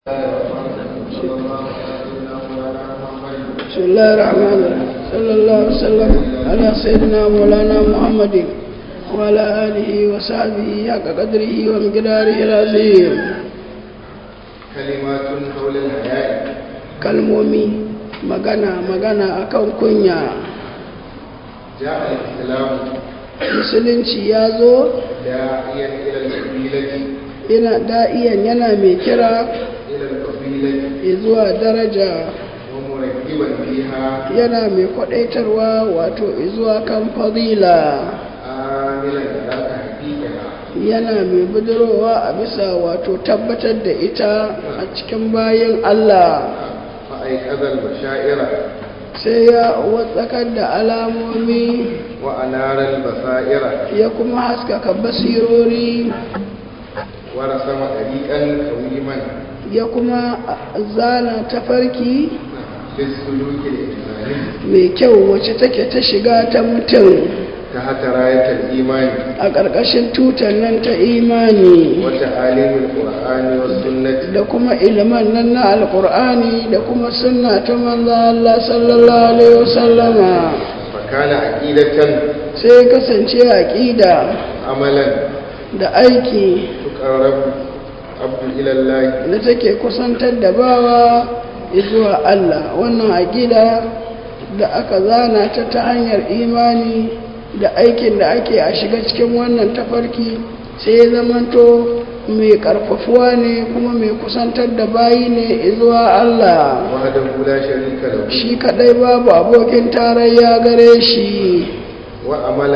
بسم الله الرحمن الرحيم صلى الله وسلم على سيدنا مولانا محمد وعلى آله وصحبه حق قدره ومقداره العظيم كلمات حول الحياة kalmomi magana magana akan kunya جاء الإسلام musulunci ya zo داعيا إلى القبيلة yana da'iyan yana mai kira إلى القبيلة zuwa daraja ومركبا فيها yana mai kwadaitarwa wato zuwa kan fadila عاملا على تحقيقها yana mai budurowa a bisa wato tabbatar da ita a cikin bayan Allah فأيقظ البشائر sai ya watsakar da alamomi وأنار البصائر ya kuma haskaka basirori ورسم طريقا قويما ya kuma zana tafarki للسلوك الإنساني mai kyau wacce take ta shiga ta mutum تحت راية الإيمان a ƙarƙashin tutar nan ta imani وتعاليم القرآن والسنة da kuma iliman nan na alƙur'ani da kuma sunna ta manzo Allah sallallahu alaihi wasallama فكان عقيدة sai kasance aƙida عملا da aiki تقرب عبد إلى الله da take kusantar da bawa zuwa Allah wannan aƙida da aka zana ta ta hanyar imani da aikin da ake a shiga cikin wannan tafarki sai ya zamanto mai ƙarfafuwa ne kuma mai kusantar da bayi ne zuwa Allah وحده لا شريك له shi kadai babu abokin tarayya gare shi وعمل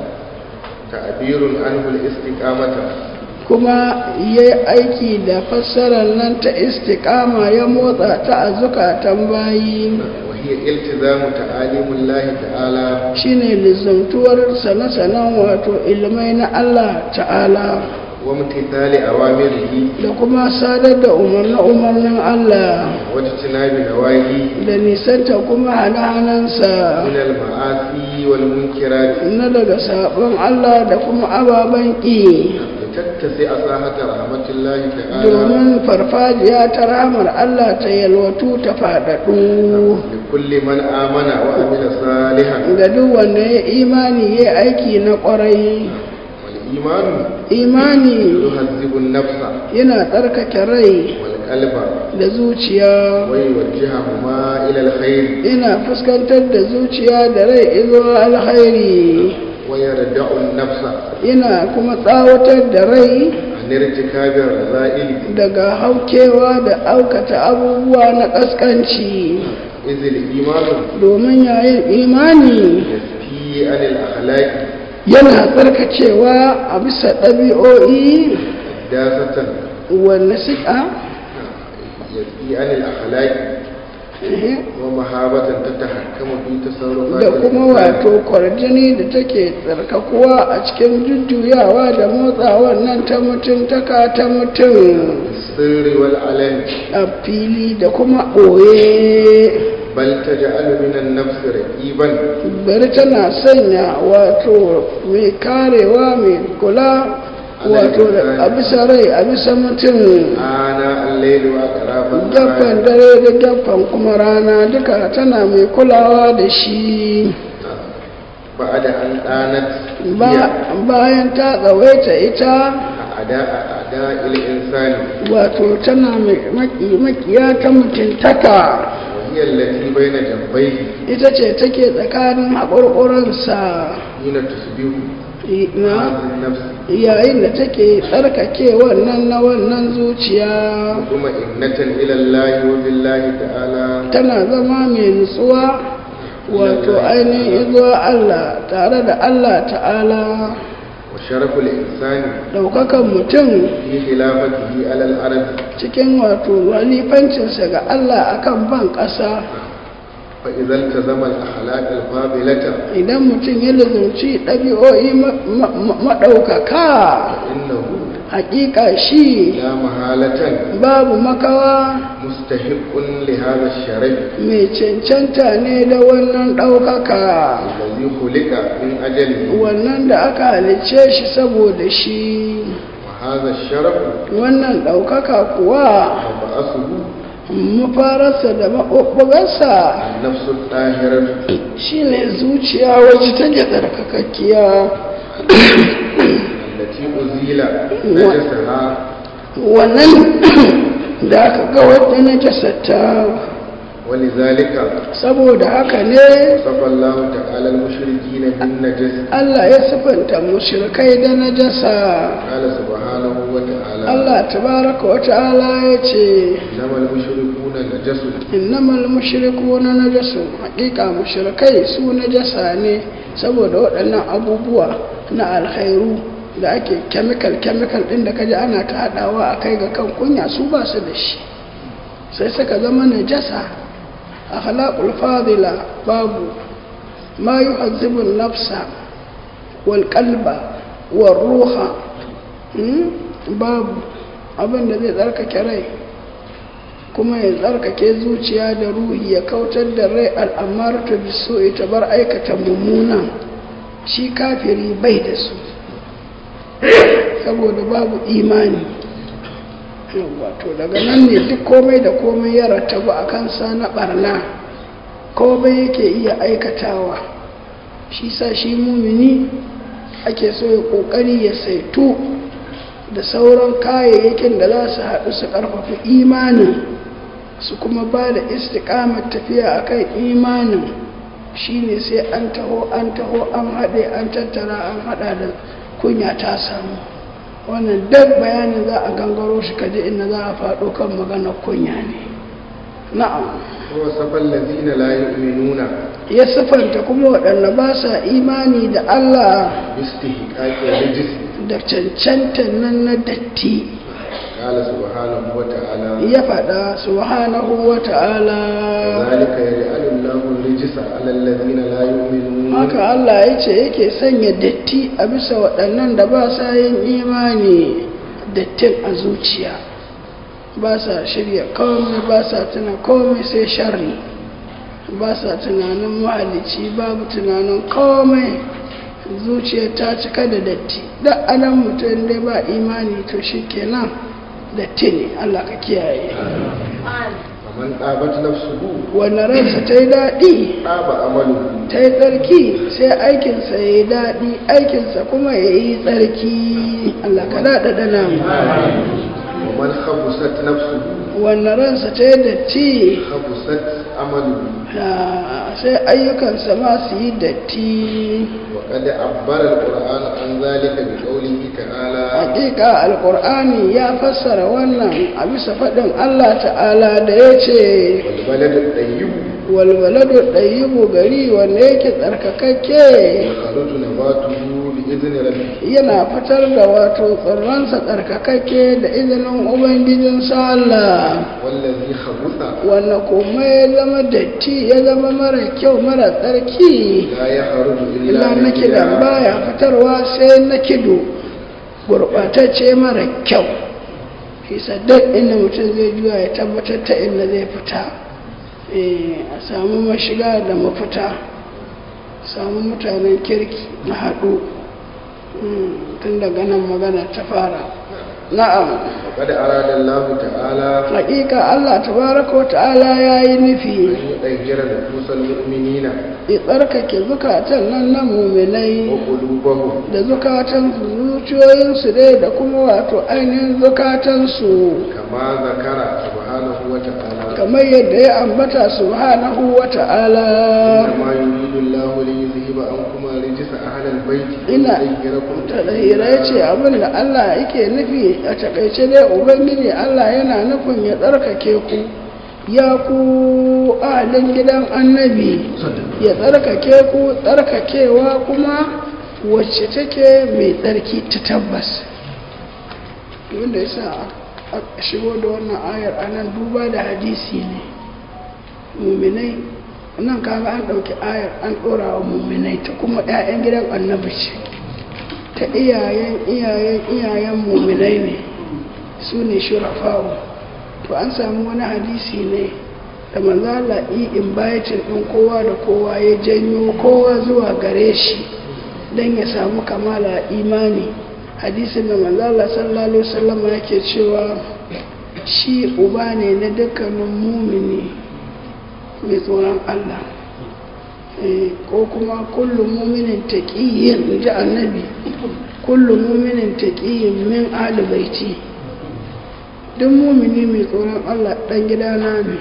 تعبير عنه الاستقامة kuma ya yi aiki da fassarar nan ta istiƙama ya motsa ta a zukatan bayi وهي التزام تعاليم الله تعالى shine lizantuwar sane-sanen wato ilmai na Allah ta'ala وامتثال أوامره da kuma sadar da umarni-umarnin Allah واجتناب نواهيه da nisanta kuma hana-hanansa من المعاصي والمنكرات na daga sabon Allah da kuma ababen ƙi لتتسع ساحة رحمة الله تعالى domin farfajiya ta ramar Allah ta yalwatu ta faɗaɗu لكل من آمن وعمل صالحا ga duk wanda ya imani ya aiki na ƙwarai والإيمان imani يهذب النفس yana tsarkake rai والقلب da zuciya ويوجههما إلى الخير yana fuskantar da zuciya da rai zuwa alkhairi ويردع النفس yana kuma tsawatar da rai عن ارتكاب الرذائل daga haukewa da aukata abubuwa na ƙasƙanci إذ الإيمان domin yayin imani يسفي عن الأخلاق yana tsarkacewa a bisa ɗabi'o'i داسة wanda suka يسفي عن الأخلاق ومهابة تتحكم في تصرفات da kuma الإنسان wato kwarjini da take tsarkakuwa a cikin jujjuyawa da motsawar nan ta mutum taka ta mutum السر والعلن a fili da kuma ɓoye بل تجعل من النفس رقيبا bari tana sanya wato mai karewa mai kula wato da a bisa rai a bisa mutum آناء الليل وأطراف gaffan النهار dare da gaffan kuma rana duka tana mai kulawa da shi بعد أن آنت Ba- هي bayan ta tsawaita ita أعداء أعداء الإنسان wato tana mai maki- makiya ta mutuntaka وهي التي بين جنبيه ita ce take tsakanin haƙurƙuransa حين تصبح na هذه النفس yayin da take tsarkake wannan na wannan zuciya مطمئنة إلى الله وبالله تعالى tana zama mai nutsuwa wato ainihin zuwa Allah tare da Allah ta'ala وشرف الإنسان ɗaukakan mutum في خلافته على الأرض cikin wato walifancinsa ga Allah akan ban ƙasa فإذا التزم الأخلاق الفاضلة idan mutum ya lizurci ɗabi'o'i ma- ma- ma- maɗaukaka فإنه haƙiƙa shi لا محالة babu makawa مستحق لهذا الشرف mai cancanta ne da wannan ɗaukaka الذي خلق من أجله wannan da aka halicce shi saboda shi هذا الشرف wannan ɗaukaka kuwa وبأسه mafararsa da maɓuɓɓugarsa النفس الطاهرة shine zuciya wacce take tsarkakakkiya التي أزيل نجسها wannan da aka ga wadda na jasata ولذلك saboda haka ne وصف الله تعالى المشركين بالنجس Allah ya sifanta mushrikai da najasa قال سبحانه وتعالى Allah tabaraka wa ta'ala ya ce إنما المشركون نجس innamal mushrikuna najasun haƙiƙa mushrikai su najasa ne saboda waɗannan abubuwa na alkhairu da ake chemical chemical ɗin da kaji ana ta haɗawa a kai ga kan kunya su ba su da shi sai suka zama najasa akhlaqul fadila babu ma yuhazzibu nafsa wal qalba wal ruha hmm? babu abin da zai tsarkake rai kuma ya tsarkake zuciya da ruhi ya kautar da rai al'amar ta biso ita bar aikata mummunan shi kafiri bai da su saboda babu imani wato daga nan ne duk komai da komai ya rattabu a kansa na barna komai yake iya aikatawa shi sa shi mumini ake so ya kokari ya saitu da sauran kayayyakin da za su haɗu su ƙarfafa imanin su kuma ba da istiƙamar tafiya a kan imanin shine sai an taho an taho an haɗe an tattara an haɗa da kunya ta samu wannan duk bayanin za a gangaro shi kaji inda za a faɗo kan maganar kunya ne na'am ووصف الذين لا يؤمنون ya siffanta kuma waɗanda ba sa imani da Allah باستحقاق الرجس da cancantar nan na datti قال سبحانه وتعالى ya faɗa subhanahu wa ta'ala ذلك يجعل الله الرجس على الذين لا يؤمنون haka Allah ya ce yake sanya datti a bisa waɗannan da ba sa yin imani dattin a zuciya ba sa shirya komai ba sa tuna komai sai sharri ba sa tunanin mahalici babu tunanin komai zuciya ta cika da datti da adam mutum dai ba imani to shi kenan datti ne Allah ka kiyaye ومن طابت نفسه wanda ransa ta yi daɗi طاب عمله ta yi tsarki sai aikinsa ya yi daɗi aikinsa kuma ya yi tsarki Allah ka daɗa dana ومن خبست نفسه wanda ransa ta yi datti خبست عمله ah, sai ayyukansa ma su yi datti وقد عبر القرآن عن ذلك بقوله تعالى hakika alkur'ani ya fassara wannan a bisa faɗin Allah ta'ala da ya ce والبلد الطيب walwaladu ɗayyibu gari wanda yake tsarkakakke يخرج نباته بإذن ربه yana fitar da wato tsirransa tsarkakakke da izinin ubangijinsa Allah والذي خبث wanda kuma ya zama datti ya zama mara kyau mara tsarki لا يخرج إلا illa na kidan نكدا baya fitarwa sai na kido gurɓatacce mara kyau fisa duk inda mutum zai juya ya tabbatar ta inda zai fita Eh, a samu mashiga da mafita samu mutanen kirki na haɗu Mm, tun daga nan magana ta fara na'am وقد أراد الله تعالى haƙiƙa Allah tabaraka wa ta'ala ya yi nufi أن يطهر نفوس المؤمنين ya tsarkake zukatan nan na muminai وقلوبهم da zukatan zuciyoyinsu dai da kuma wato ainihin zukatansu كما ذكر سبحانه وتعالى kamar yadda ya ambata subhanahu wa ta'ala إنما يريد الله ليذهب عنكم رجس أهل البيت Ina- ويطهركم tadahira ya ce abin da Allah yake nufi a takaice dai ubangiji Allah yana nufin ya tsarkake ku ya ku ahalin gidan annabi ya tsarkake ku tsarkakewa kuma wacce take mai tsarki ta tabbas wanda ya sa a shigo da wannan ayar a nan duba da hadisi ne muminai nan kaga an ɗauki ayar an ɗora wa muminai ta kuma 'ya'yan gidan annabi ce ta iyayen iyayen iyayen muminai ne su ne shurafawo to an samu wani hadisi ne da manzala in bayatin ɗin kowa da kowa ya janyo kowa zuwa gare shi don ya samu kamala imani hadisin da manzala sallallahu alaihi wasallam yake cewa shi uba ne na dukkanin mumini mai tsoron Allah ko kuma kullum muminin taqiyyin ji annabi kullum muminin taqiyyin min ahli baiti duk mumini mai tsoron Allah dan gidana ne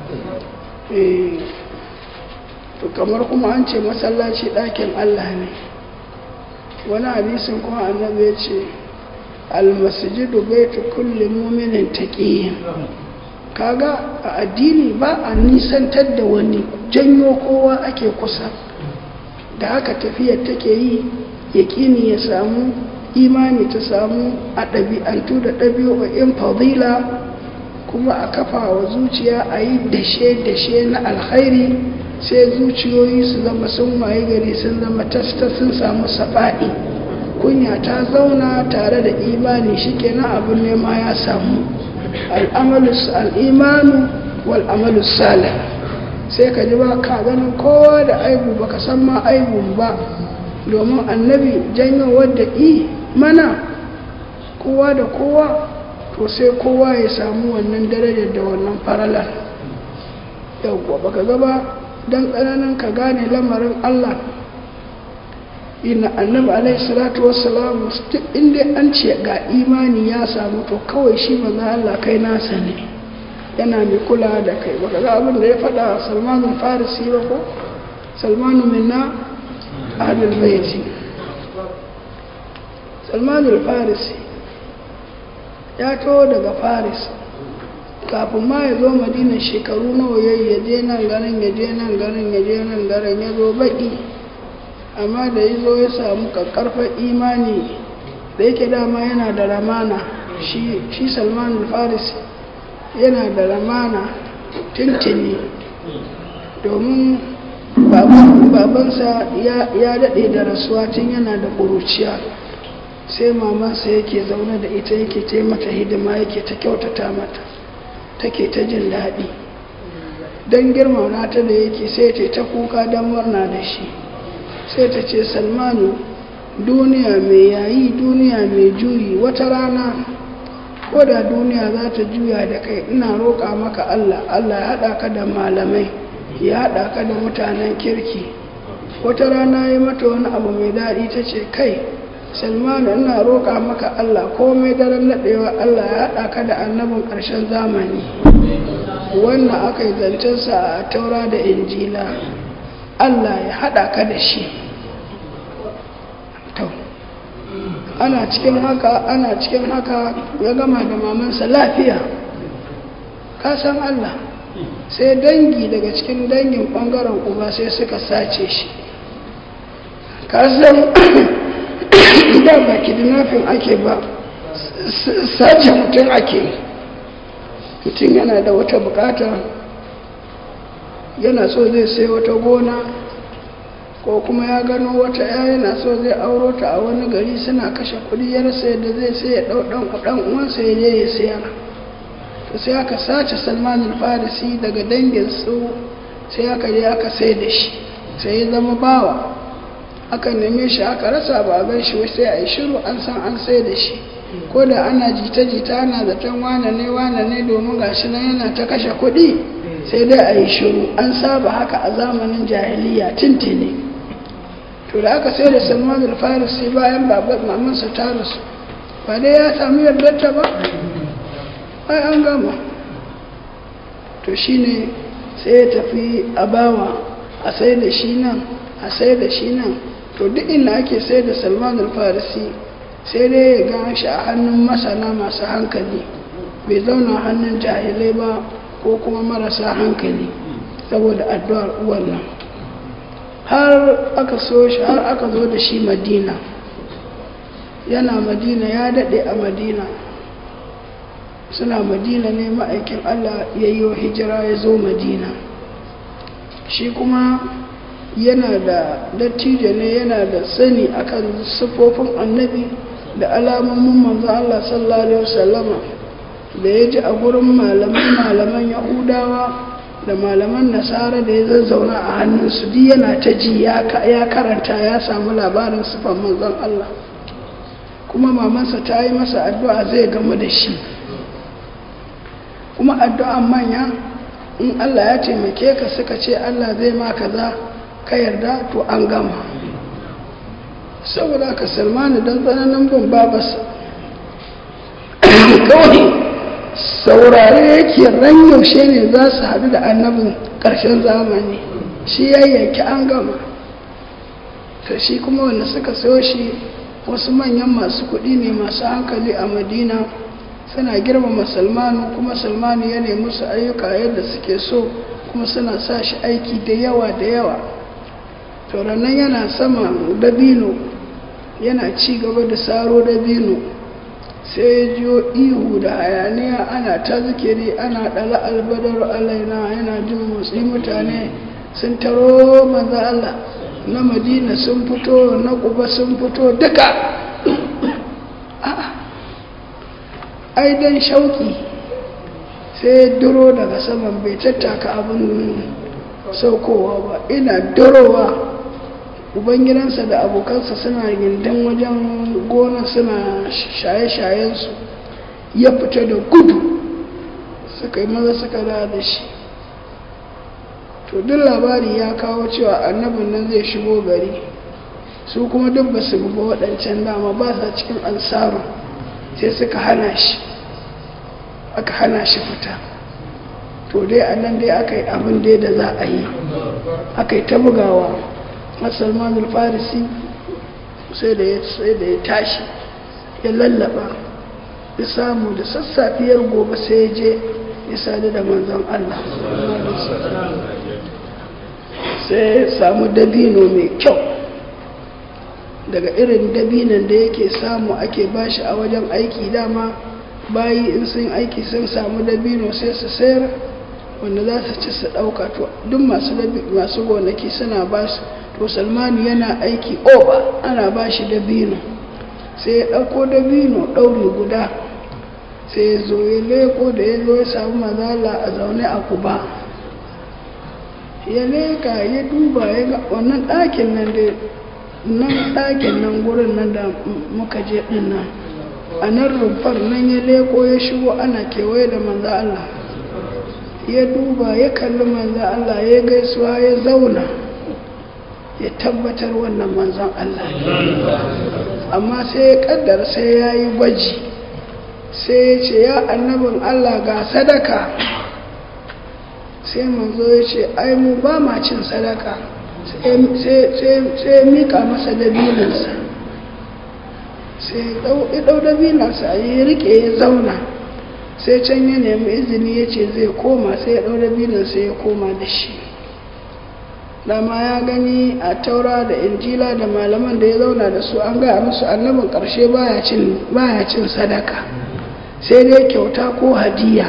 to kamar kuma an ce masallaci ɗakin Allah ne wani hadisin kuma annabi ya ce almasjidu baitu kulli mu'minin taqiyyin kaga a addini ba a nisantar da wani janyo kowa ake kusa da haka tafiyar take yi yaƙini ya samu imani ta samu a ɗabi'antu da ɗabi'o'in fadila kuma a kafa wa zuciya a yi dashe-dashe na alkhairi sai zuciyoyi su zama sun waye gari sun zama tasta sun samu safa'i kunya ta zauna tare da imani shikenan abin nema ya samu al'imanu wal'amalu salih sai ka ji ba ka ganin kowa da aibu baka san ma aibun ba domin annabi janyo wadda i mana kowa da kowa to sai kowa ya samu wannan darajar da wannan faralar yauwa baka gaba don tsananin ka gane lamarin Allah ina annabi alaihi salatu wassalamu inda an ce ga imani ya samu to kawai shi maza Allah kai nasa ne yana mai kula da kai baka ga abin da ya faɗa salmanul farisi ba ko salmanu minna ahlul baiti salmanul farisi ya to daga faris kafin ma ya zo madina shekaru nawa yayi ya je nan garin ya je nan garin ya je nan garin ya zo baki amma da ya zo ya samu kakkarfar imani da yake dama yana da ramana shi salman faris yana da ramana tuntuni domin babansa ya daɗe da rasuwa tun yana da ƙuruciya sai mamansa yake zaune da ita yake ta mata hidima yake ta kyautata mata take ta jin daɗi don girmama ta da yake sai ta ta kuka don murna da shi sai ta ce salmanu duniya mai yayi duniya mai juyi wata rana ko da duniya za ta juya da kai ina roƙa maka allah allah ya haɗa ka da malamai ya haɗa ka da mutanen kirki wata rana ya mata wani abu mai daɗi ta ce kai salmanu ina roƙa maka allah komai daren naɗewa allah ya haɗa ka da annabin ƙarshen zamani wannan aka yi zancensa a taura da injila allah ya haɗa ka da shi ana cikin haka ana cikin haka ya gama da mamansa lafiya ka san allah sai dangi daga cikin dangin ɓangaren uba sai suka sace shi ka san da ba kidnapping ake ba sace mutum ake mutum yana da wata bukata yana so zai sai wata gona ko kuma ya gano wata ya yana so zai auro ta a wani gari suna kashe kudi ya rasa yadda zai sai ya ɗau ɗan uwansa ya je ya sayar to sai aka sace salman farisi daga dangin su sai aka je aka sai da shi sai ya zama bawa aka neme shi aka rasa ba gan shi sai a yi shiru an san an sai da shi ko da ana jita-jita ana zaton wane ne wane ne domin gashi nan yana ta kashe kuɗi sai dai a yi shiru an saba haka a zamanin jahiliya tintini to da aka sai da salman al-farisi bayan babar mamansa ta rasu ba dai ya samu yardarta ba ai an gama to shine sai ya tafi a bawa a sai da shi nan a sai da shi nan to duk inda ake sai da salman al-farisi sai dai ya gan shi a hannun masana masu hankali bai zauna hannun jahilai ba ko kuma marasa hankali saboda addu'ar uwan nan har aka so shi har aka zo da shi madina yana madina ya daɗe a madina suna madina ne ma'aikin allah ya yi wa hijira ya zo madina shi kuma yana da dattijo ne yana da sani akan siffofin annabi da alamomin manzo Allah sallallahu alaihi wasallama da ya ji a gurin malaman malaman yahudawa da malaman nasara da ya zazzauna a hannunsu duk yana ta ji ya karanta ya samu labarin siffan manzon Allah kuma mamansa ta yi masa addu'a zai gama da shi kuma addu'an manya in Allah ya taimake ka suka ce Allah zai ma kaza ka yarda to an gama saboda ka salmanu don tsananin bin babasa kawai saurare yake ran yaushe ne za su haɗu da annabin ƙarshen zamani shi ya yanki an gama ta shi kuma wanda suka sayo shi wasu manyan masu kuɗi ne masu hankali a madina suna girmama salmanu kuma salmanu ya nemi su ayyuka yadda suke so kuma suna sa shi aiki da yawa da yawa tauranan yana sama dabino yana ci gaba da saro dabino sai ya jiyo ihu da hayaniya ana ta zikiri ana ɗala albadar alaina yana jin motsi mutane sun taro maza Allah na madina sun fito na kuba sun fito duka ai dan shauki sai duro daga saman bai tattaka abin saukowa ba ina durowa ubangidansa da abokansa suna gindin wajen gona suna shaye-shayensu ya fita da gudu suka yi maza suka da da shi to duk labari ya kawo cewa annabin nan zai shigo gari su kuma duk ba su ba waɗancan dama ba sa cikin ansaru sai suka hana shi aka hana shi fita to dai a nan dai aka yi abin dai da za a yi aka yi ta bugawa musulman farisi sai da ya tashi ya lallaba ya samu da sassafiyar gobe sai ya je ya sadu da manzon Allah sai ya samu dabino mai kyau daga irin dabinan da yake samu ake bashi a wajen aiki dama bayi in sun aiki sun samu dabino sai su sayar wanda za su ci su ɗauka to duk masu gonaki suna ba su to salmani yana aiki oba ana ba shi dabino sai ya ɗauko dabino ɗauri guda sai ya zo ya leko da ya zo ya samu mazala a zaune a kuba ya leka ya duba ya ga wannan ɗakin nan da nan ɗakin nan gurin nan da muka je ɗin nan a nan rumfar nan ya leko ya shigo ana kewaye da manzo Allah ya duba ya kalli manzo Allah ya gaisuwa ya zauna ya tabbatar wannan manzon Allah amma sai ya kaddar sai ya yi gwaji sai ya ce ya annabin Allah ga sadaka sai manzo ya ce ai mu ba ma cin sadaka sai ya mika masa dabininsa sai ya ɗau dabinansa ya rike ya zauna sai can ya nemi izini ya ce zai koma sai ya ɗau dabinansa ya koma da shi dama ya gani a taura da injila da malaman da ya zauna da su an gaya musu annabin ƙarshe baya cin sadaka sai dai kyauta ko hadiya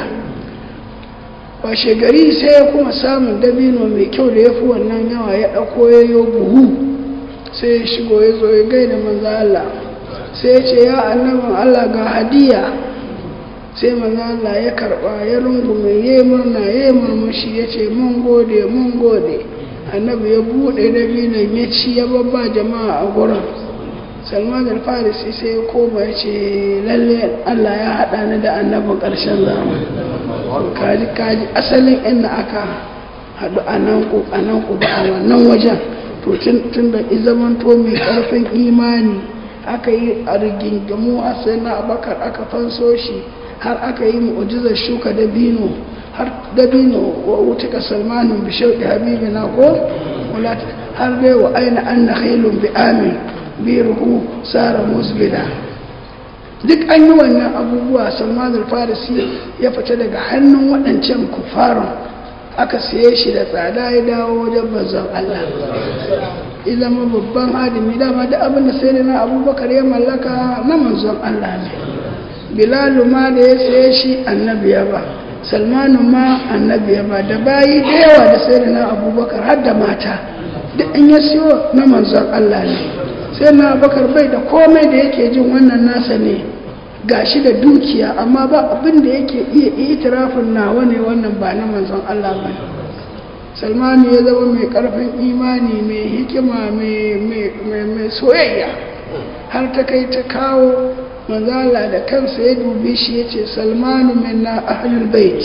washe gari sai ya kuma samun dabino mai kyau da ya fi wannan yawa ya ɗauko ya yi buhu sai ya shigo ya zo ya gaida manzo Allah sai ya ce ya annabin Allah ga hadiya sai manzo Allah ya karɓa ya rungume ya yi murna ya yi murmushi ya ce mun gode mun gode annabi ya buɗe dabinon ya ci ya babba jama'a a gurin salman al-farisi sai ya koma ya ce lalle Allah ya haɗa ni da annabin ƙarshen zamani kaji kaji asalin inda aka haɗu a nan ku a nan ku ba a wannan wajen to tun da zamanto mai ƙarfin imani aka yi a rigingamu a sai na abakar aka fanso shi har aka yi mu'ujizar shuka dabino har dabino wa wutuka salmanin bishau da habibi na ko har dai wa aina an na khailun bi amin bi ruhu sara musbida duk an yi wannan abubuwa salman farisi ya fita daga hannun waɗancan kufarin aka siye shi da tsada ya dawo wajen bazan Allah zama babban hadimi dama da abin da sai na abubakar ya mallaka na manzon Allah ne bilalu ma da ya siye shi annabi ya ba salmanu ma annabi ya ba da bayi da yawa da sai na abubakar har da mata duk in ya siyo na manzon Allah ne sai na abubakar bai da komai da yake jin wannan nasa ne gashi da dukiya amma ba abin da yake iya itirafin nawa ne wannan ba na manzon Allah ba salmanu ya zama mai karfin imani mai hikima mai soyayya har ta kai ta kawo manzala da kansa ya dubi shi ya ce salmanu minna ahlul bait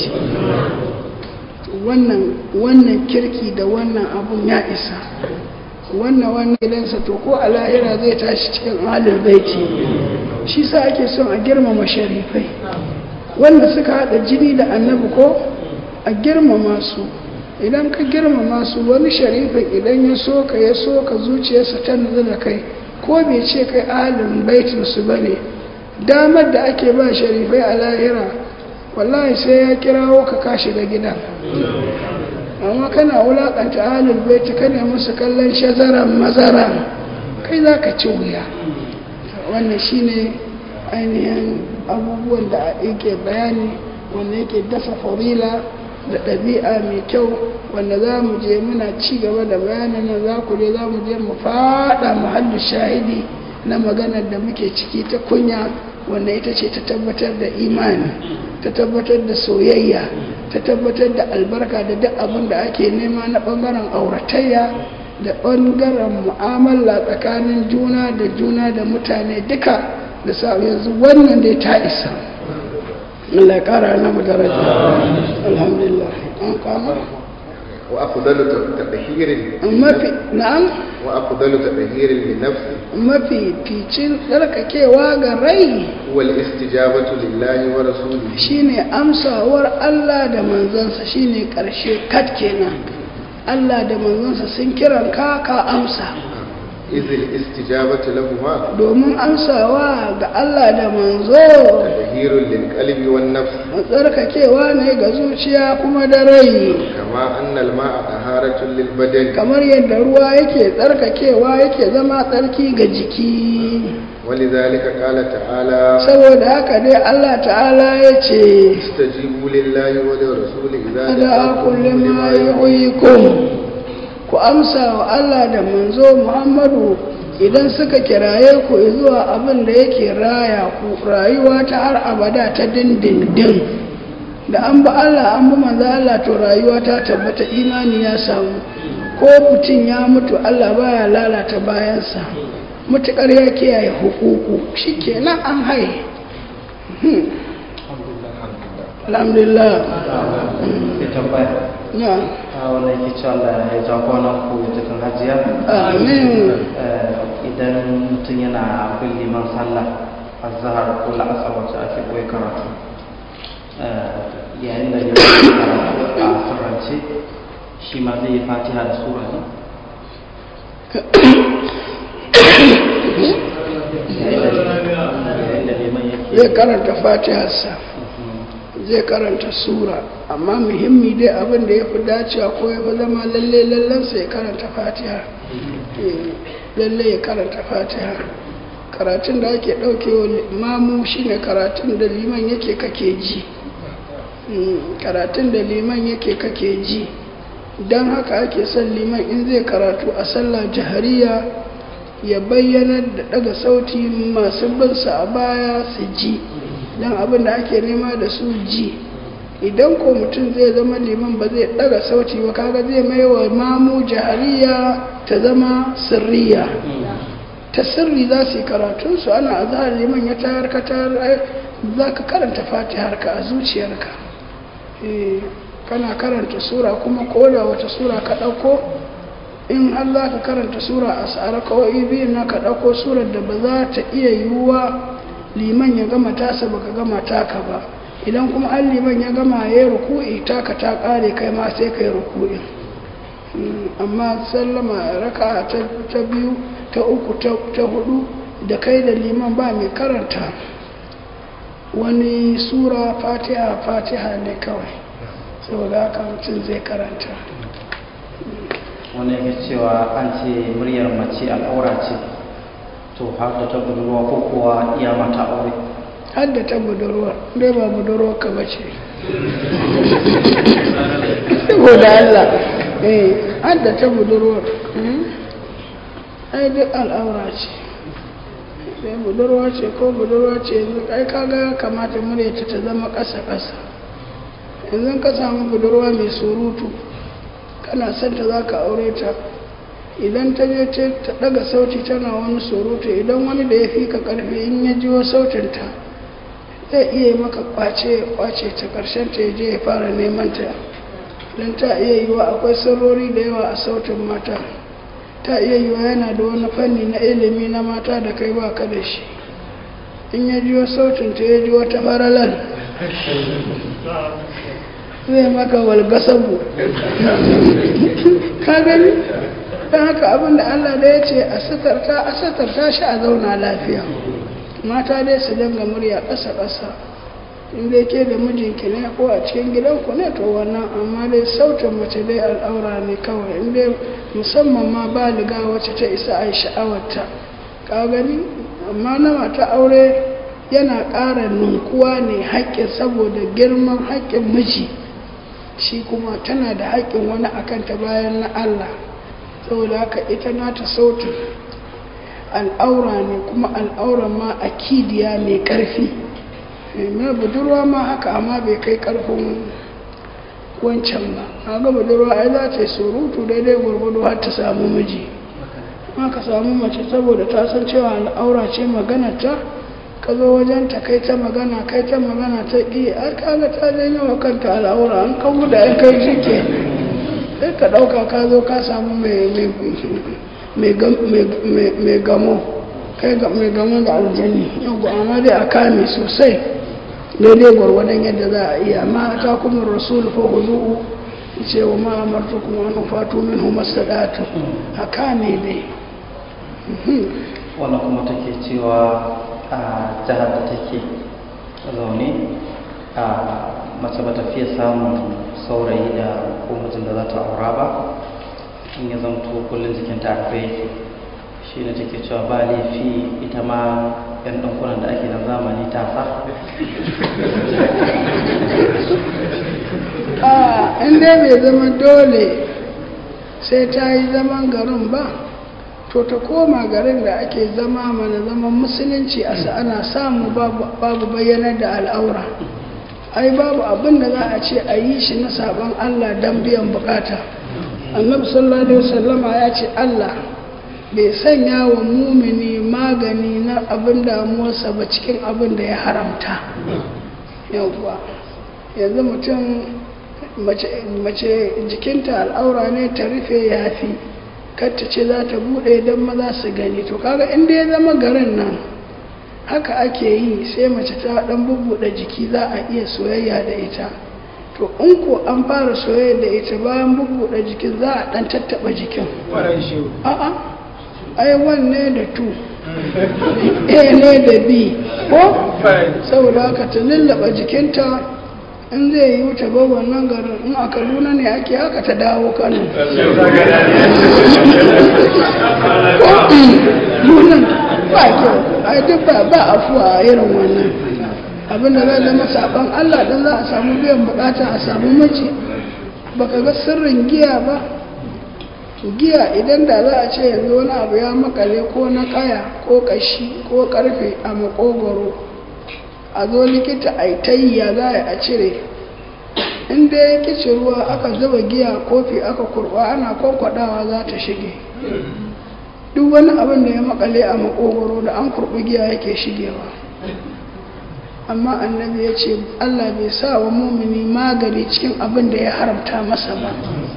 wannan wannan kirki da wannan abun ya isa wannan wannan gidansa to ko a lahira zai tashi cikin ahlul baiti shi sa ake son a girmama sharifai wanda suka hada jini da annabi ko a girmama su idan ka girmama su wani sharifin idan ya so ka ya so ka zuciyarsa ta nutsu da kai ko bai ce kai ahalin baitin su bane damar da ake ba sharifai a lahira wallahi sai ya kirawo ka ka shiga gidan amma kana wulakanta ahalin baiti ka ne musu kallon shazaran mazaran kai za ka ci wuya wannan shine ainihin abubuwan da yake bayani wanda yake dafa farila da ɗabi'a mai kyau wanda za mu je muna ci gaba da bayanin nan za ku je za mu je mu faɗa muhallin shahidi na maganar da muke ciki ta kunya wanda ita ce ta tabbatar da imani ta tabbatar da soyayya ta tabbatar da albarka da duk abin da ake nema na ɓangaren auratayya da ɓangaren mu'amala tsakanin juna da juna da mutane duka da sa yanzu wannan dai ta isa Allah ya kara na mu daraja alhamdulillah an kama wa afdalu tadhirin mafi na'am wa afdalu tadhirin li nafsi mafi ficin tsarkakewa ga rai wal istijabatu lillahi wa rasulihi shine amsawar Allah da manzansa shine karshe kat kenan Allah da manzansa sun kiran ka ka amsa izil istijabatu lahuma domin amsawa ga Allah da manzo tadhirun lil qalbi wan nafs tsarkakewa ne ga zuciya kuma da rai kama anna al ma'a taharatun lil badan kamar yadda ruwa yake tsarkakewa yake zama tsarki ga jiki ولذلك قال تعالى saboda haka dai Allah ta'ala ya ce استجيبوا لله ولرسوله إذا ada دعاكم kulli ma لما yuhyikum ku amsa wa Allah da manzo Muhammadu idan suka kiraye ku zuwa abin da yake raya ku rayuwa ta har abada ta dindindin da an ba Allah an bi manzo Allah to rayuwa ta tabbata imani ya samu ko mutum ya mutu Allah baya lalata bayansa mutukar ya kiyaye hukuku shikenan an haye Hmm. alhamdulillah sai tambaya na a wannan yake cewa Allah ya ja kwanan ku cikin hajiya amin Eh, idan mutum yana bin liman sallah azhar ko la'asar wacce ake koyi karatu eh, yayin da liman ya karatu a sirrance shi ma zai yi fatiha da sura ne yayin da yayin da liman yake zai karanta fatiharsa zai karanta sura amma muhimmi dai abin da ya fi dacewa ko ya fi zama lalle lallansa ya karanta fatiha Eh, lalle ya karanta fatiha karatun da ake ɗaukewa mamu shine karatun da liman yake kake ji Mm, karatun da liman yake kake ji don haka ake son liman in zai karatu a sallah jahariya ya bayyana da daga sauti masu binsa a baya su ji don abin da ake nema da su ji idan ko mutum zai zama liman ba zai daga sauti ba kaga zai mai wa mamu jahariya ta zama sirriya ta sirri za su yi karatunsu ana a zahar liman ya tayar ka tayar ai, za ka karanta fatiharka a zuciyarka Eh, kana karanta sura kuma koda wata sura ka ɗauko in har za ka karanta sura a tsara kawai biyu na ka ɗauko surar da ba za ta iya yiwuwa liman ya gama tasa ba ka gama taka ba idan kuma an liman ya gama ya yi ruku'i taka ta ƙare kai ma sai ka yi ruku'in Mm, amma sallama raka ta, ta biyu ta uku ta, ta hudu da kai da liman ba mai karanta wani sura fatiha fatiha ne kawai saboda haka mutum zai karanta wani yake cewa an ce muryar mace al'aura ce to har da ta budurwa ko kuwa iya mata aure hadda ta budurwa dai ba budurwa ka bace saboda Allah eh hadda ta budurwa mm. ai duk al'aura ce sai budurwa ce ko budurwa ce yanzu ai kaga ya kamata muryarta ta zama ƙasa-ƙasa yanzu ka samu budurwa mai surutu kana son ta za ka aure ta idan ta je ta daga sauti tana wani surutu idan wani da ya fi ka karfi in ya jiwo sautinta zai iya maka kwace kwace ta karshen ta je ya fara neman ta don ta iya yiwa akwai sirrori da yawa a sautin mata ta iya yiwa yana da wani fanni na ilimi na mata da kai ba ka da shi in ya jiwo sautinta ya ji wata faralan zai maka walgasabu ka gani don haka abinda Allah da ya ce a satarta a satarta shi a zauna lafiya mata dai su danga murya ƙasa-ƙasa inda ke da mijinki ne ko a cikin gidanku ne to wannan amma dai sautin mace dai al'aura ne kawai inda musamman ma baliga wacce ta isa a yi sha'awarta ka gani amma na mata aure yana ƙara ninkuwa ne haƙƙin saboda girman haƙƙin miji shi kuma tana da haƙƙin wani akanta bayan na Allah saboda haka ita nata sautin al'aura ne kuma al'auran ma akidiya mai ƙarfi na budurwa ma haka amma bai kai ƙarfin wancan ba a ga budurwa ai za ta yi surutu daidai gwargwado har ta samu miji ka samu mace saboda ta san cewa al'aura ce maganarta ka zo wajen ta kai ta magana kai ta magana ta ƙi ai kaga ta janyo wa kanta al'aura an kawo da ya kai shi ke sai ka ɗauka ka zo ka samu mai gamo kai mai gamo da aljani yau amma dai a kame sosai daidai gwargwadon yadda za a iya ma ta kuma rasul fa huzu'u ce wa ma amartu kuma an fatu min humasadatu a kame dai wannan kuma take cewa a jihar da take zaune a mace ba ta fiye samun saurayi da ko mijin da za ta aura ba in ya zamto kullum jikinta a rufe yake shi ne take cewa ba laifi ita ma yan ɗankunan da ake na zamani ta sa a inda bai zama dole sai ta yi zaman garin ba to ta koma garin da ake zama mana zaman musulunci a ana samu babu bayyanar da al'aura ai babu abin da za a ce a yi shi na sabon Allah don biyan bukata annabi sallallahu alaihi wasallama ya ce Allah bai sanya wa mumini magani na abin damuwarsa ba cikin abin da ya haramta yauwa yanzu mutum mace jikinta al'aura ne ta rufe yafi katta ce za ta bude don maza su gani to kaga inda ya zama garin nan haka ake yi sai mace ta dan bubbuɗe jiki za a iya soyayya da ita to in ko an fara soyayya da ita bayan bubbuɗe jikin za a dan tattaɓa jikin a'a ai wanne da tu a ne da b ko saboda haka ta lullaba jikinta in zai yi wuce ba wannan garin in a kaduna ne ake haka ta dawo kano nunan ba kyau ai duk ba ba afuwa a irin wannan abinda zai zama saban allah don za a samu biyan bukata a samu mace baka ga sirrin giya ba giya idan da za a ce yanzu wani abu ya makale ko na kaya ko kashi ko karfe a makogoro a zo likita a yi tayya za a cire inda ya kici ruwa aka zuba giya kofi aka kurba ana kwakwadawa za ta shige duk wani abin da ya makale a makogoro da an kurbi giya yake shigewa amma annabi ya ce allah bai sa wa mumini magani cikin abin da ya haramta masa ba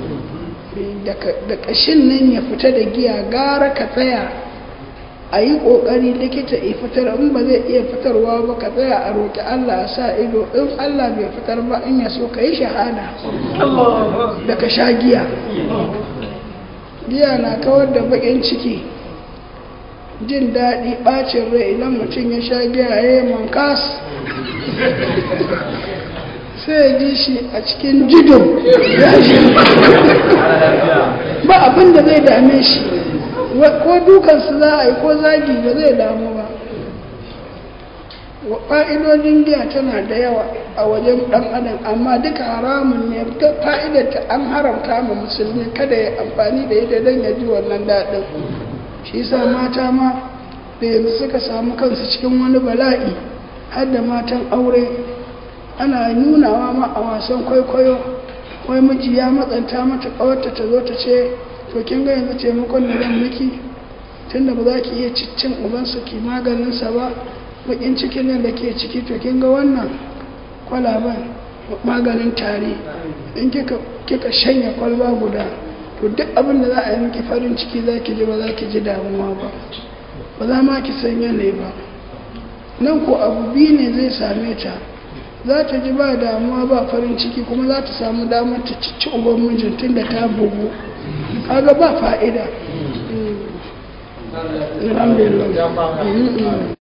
da kashin nan ya fita da giya gara ka tsaya a yi ƙoƙari likita ya fitar in ba zai iya fitarwa ba ka tsaya a roƙi Allah a sa ido in Allah bai fitar ba in ya so ka yi shahada da ka sha giya giya na kawar da baƙin ciki jin daɗi ɓacin rai idan mutum ya sha giya ya yi mankas sai ya ji shi a cikin jidon ba abin da zai dame shi ko dukansu za a yi ko zagi ba zai damu ba fa'idodin giya tana da yawa a wajen ɗan adam amma duka haramun ne fa'idarta an haramta ma musulmi kada ya amfani da ita don ya ji wannan daɗin shi sa mata ma da yanzu suka samu kansu cikin wani bala'i har da matan aure ana nunawa ma a wasan kwaikwayo wai miji ya matsanta mata kawarta ta zo ta ce to kin ga yanzu taimakon da zan miki tunda ba za ki iya cin ubansa ki maganinsa ba bakin cikin nan da ke ciki to kin ga wannan kwalaban maganin tari in kika kika shanya kwalba guda to duk abin da za a yi miki farin ciki za ki ji ba za ki ji damuwa ba ba za ma ki san yanayi ba nan ko abu biyu ne zai same ta za ta ji ba damuwa ba farin ciki kuma za ta samu damar ta cici uban mijin tun da ta bugu kaga ba fa'ida alhamdulillah